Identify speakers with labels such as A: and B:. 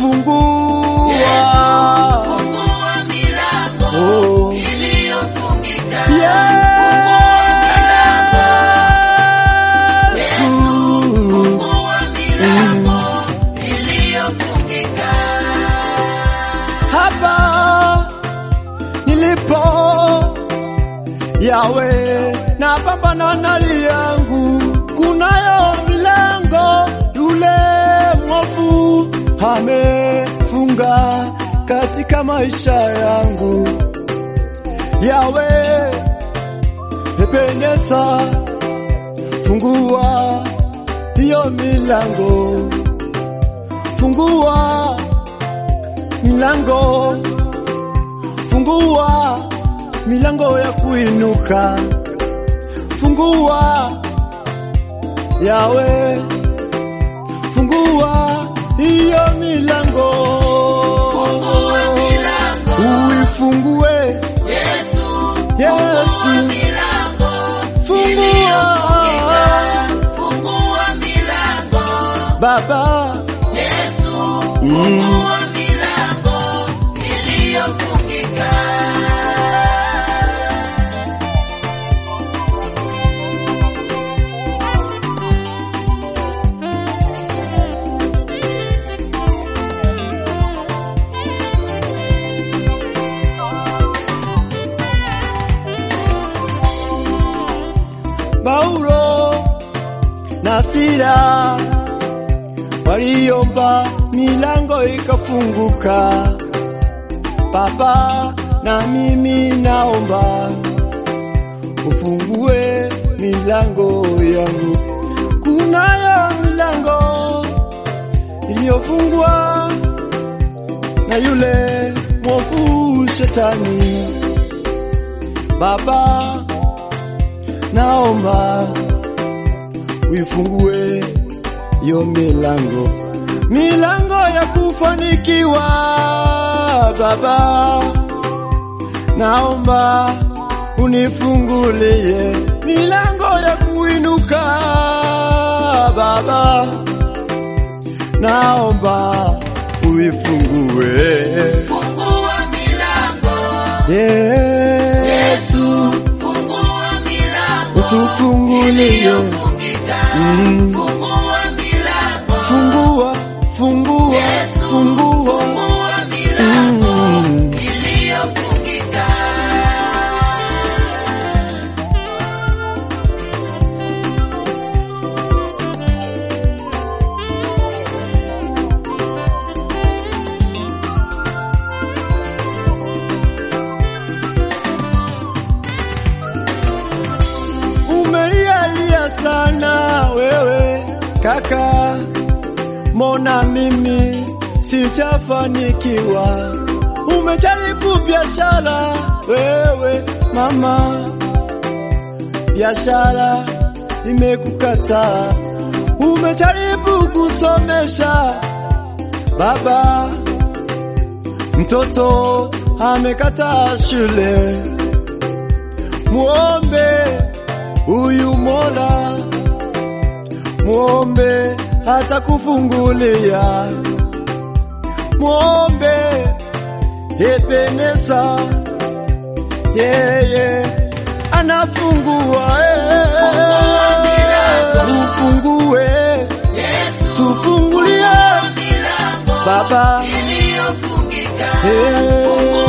A: fungua
B: Fungua milango
A: oh.
B: iliyofungika.
A: Yesu
B: Fungua milango iliyofungika.
A: hapa nilipo yawe na pambana na hali yangu, kunayo milango yule mwovu amefunga katika maisha yangu. Yawe Ebeneza, fungua hiyo milango, fungua milango, fungua milango ya kuinuka, fungua Yawe, fungua hiyo milango,
B: Fungua milango.
A: uifungue
B: Yesu,
A: Yesu,
B: milango
A: fungua
B: fungua milango.
A: Baba,
B: Yesu,
A: mm.
B: fungua milango iliyofungika.
A: Paulo na Sila waliomba milango ikafunguka. Baba, na mimi naomba ufungue milango yangu. Kunayo milango iliyofungwa na yule mwovu shetani. Baba, naomba uifungue hiyo milango, milango ya kufanikiwa. Baba, naomba unifungulie milango ya kuinuka. Baba, naomba uifungue
B: Fungua milango.
A: Yesu,
B: Fungua milango
A: utufungulie
B: iliyofungika.
A: Mm.
B: Fungua milango.
A: Fungua, fungua, fungua.
B: Fungua milango
A: Mm.
B: iliyofungika.
A: Umelialia sana wewe kaka, mbona mimi sijafanikiwa? Umejaribu biashara wewe mama, biashara imekukataa. Umejaribu kusomesha baba, mtoto amekataa shule. Muombe huyu Mola, muombe hata kufungulia, muombe Ebeneza, yeye anafungua. eh. Ufungue, tufungulie
B: Milango
A: Baba,
B: iliyofungika.
A: eh.